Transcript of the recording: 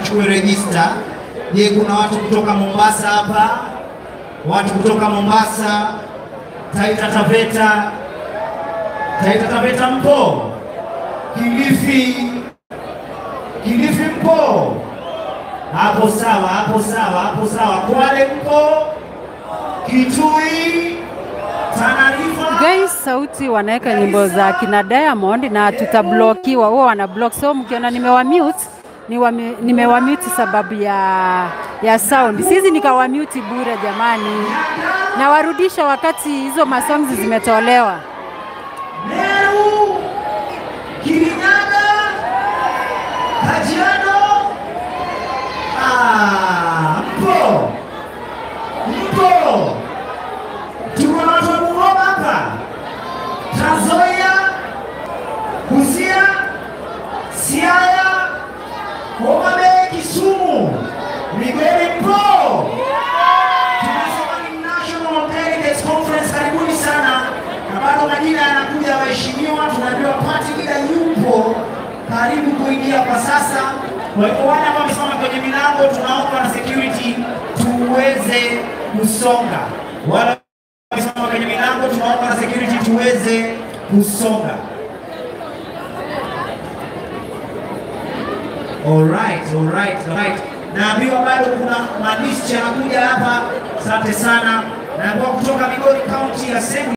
wachukue rejista. Je, kuna watu kutoka Mombasa hapa? Watu kutoka Mombasa, Taita Taveta, Taita Taveta mpo? Kilifi, Kilifi mpo? Hapo sawa, hapo sawa, hapo sawa. Kwale mpo? Kitui, Tana River, Guys, sauti wanaweka nyimbo za kina Diamond na tutablokiwa, huwa wana block. So mkiona nimewa mute niwami- nimewa mute sababu ya ya sound. Sisi nikawa mute bure jamani, nawarudisha wakati hizo masongs zimetolewa. Meru, Kirinyaga, Kajiado. Ah, mpo mpo, tuko na watu wa Bungoma hapa, Trans Nzoia, Busia, Siaya, Homa Bay, Kisumu, Migori mpo. Tunasema ni National Delegates Conference, karibuni sana, na bado majina yanakuja waheshimiwa. Tunajua party leader yupo karibu kuingia kwa sasa. Kwa hivyo wale ambao wamesimama kwenye milango, tunaomba na security tuweze kusonga. Wale wamesimama kwenye milango, tunaomba na security tuweze kusonga. Alright, alright, alright. Naambiwa bado kuna maandishi yanakuja hapa. Asante sana. Naambiwa kutoka Migori County Assembly